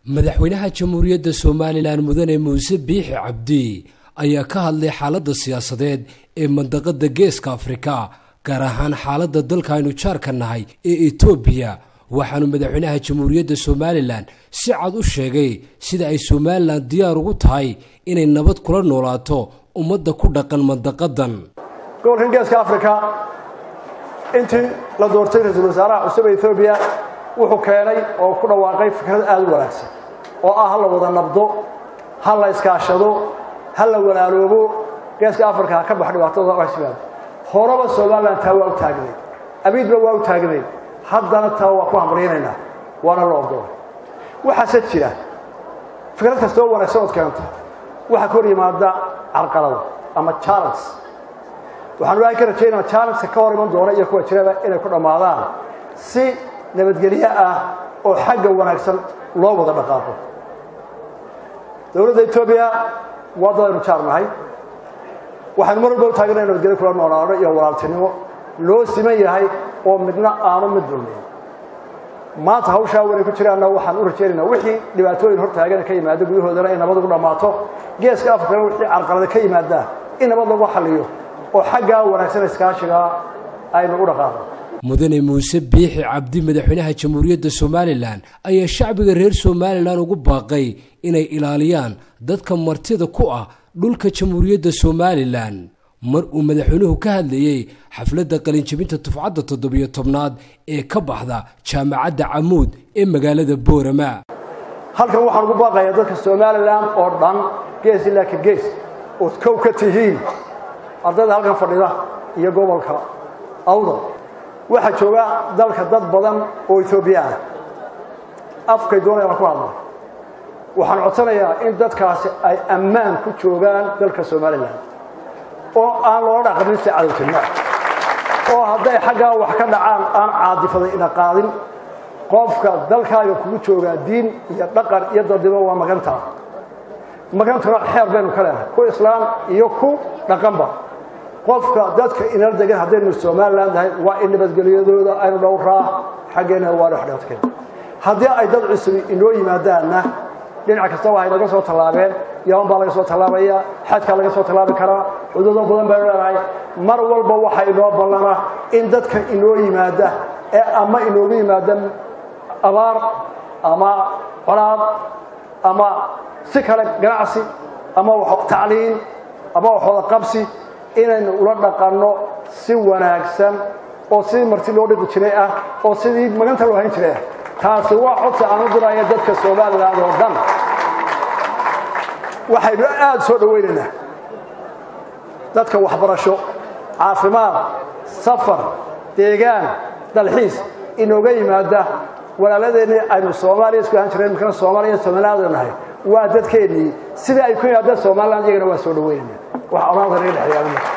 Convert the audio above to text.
madaxweynaha jamhuuriyadda somalilan mudane muuse biixi cabdi ayaa ka hadlay xaaladda siyaasadeed ee mandaqada geeska afrika gaar ahaan xaaladda dalka aynu jaarka nahay ee etoobiya waxaanu madaxweynaha jamhuuriyadda somalilan si cad u sheegay sida ay somalilan diyaar ugu tahay inay nabad kula noolaato ummadda ku dhaqan mandaqadan gobolkan geeska afrika intii la doortay ra-iisul wasaaraha cusub ee etoobiya wuxuu keenay oo ku dhawaaqay fikrad aada u wanaagsan oo ah ha la wada nabdo ha la iskaashado ha la walaaloobo geeska afrika ha ka bax dhibaatada simaado horeba somalilan taa waa u taagnayd abiidba waa u taagnayd haddana taa waa ku hamriynaynaa waana la ogolay waxaase jira fikrad kasta oo wanaagsan ood keenta waxaa ka hor yimaada carqalada ama challenge waxaan waahi ka rajaynaa challengeka ka hor iman doona iyo kuwa jiraba inay ku dhammaadaan si nabadgelyo ah oo xagga wanaagsan loo wada dhaqaaqo dowladda etoobiya waa dad aynu jaar nahay waxaynu mar walba u taagana nabadgelyo kula noolaano iyo walaaltinimo loo siman yahay oo midna aanu mid dulmiyn maanta hawshaa wanay ku jiraanna waxaan u rajaynaynaa wixii dhibaatooyin hor taagana ka yimaado gudahoodana in nabad ugu dhammaato geeska afrikana wixii carqalada ka yimaada in nabad lagu xalliyo oo xaggaa wanaagsan iskaashigaa aynu u dhaqaaqo mudane muuse biixi cabdi madaxweynaha jamhuuriyadda somalilan ayaa shacbiga reer somalilan ugu baaqay inay ilaaliyaan dadka martida ku ah dhulka jamhuuriyadda somalilan mar uu madaxweynuhu ka hadlayey xafladda qalinjabinta tufcadda toddobiyo tobnaad ee ka baxda jaamacadda camuud ee magaalada boorama halkan waxaan ugu baaqayaa dadka somalilan oo dhan gees ilaa ka gees ood kow ka tihiin ardayda halkan fadhida iyo gobolka awdal waxaa jooga dalka dad badan oo etoobiya ah afkay doonayaan ku hadla waxaan codsanayaa in dadkaasi ay ammaan ku joogaan dalka somalilan oo aan loola dhaqamin si cadowtinimo oo hadday xaggaa wax ka dhacaan aan caadifaday ina qaadin qofka dalkaaga kugu joogaa diin iyo dhaqan iyo dadnimo waa magantaa magantuna xeer baynu ka leenahay ku islaam iyo ku dhaqanba qofka dadka inala degan haddaynu somalilan tahay waa in nabadgelyadooda aynu dhowraa xaggeena waa dhexdheedkeen haddii ay dad cusubi inoo yimaadaanna dhinac kasta waxay naga soo tallaabeen yaman baa laga soo tallaabaya xadkaa laga soo tallaabi karaa xuduudo badan baynu leenahay mar walba waxa inoo ballana in dadka inoo yimaada ee ama inoogu yimaada abaar ama colaad ama si kale ganacsi ama tacliin ama waxooda qabsi inaynu ula dhaqanno si wanaagsan oo sidii marti loo dhiqi jiray ah oo sidii maganta loo hayn jiray ah taasi waa codsi aan u diraya dadka somalilan oo dhan waxaynu aada soo dhowaynaynaa dadka waxbarasho caafimaad safar deegaan dalxiis inooga yimaada walaaladeenii aynu soomaaliya isku ahaan jireen imikana soomaaliya somalilaadu nahay waa dadkeennii sidai ay ku yimaadaan somalilan iyagana waa soo dhoweynayna wax amaanta naga dhexeeyaa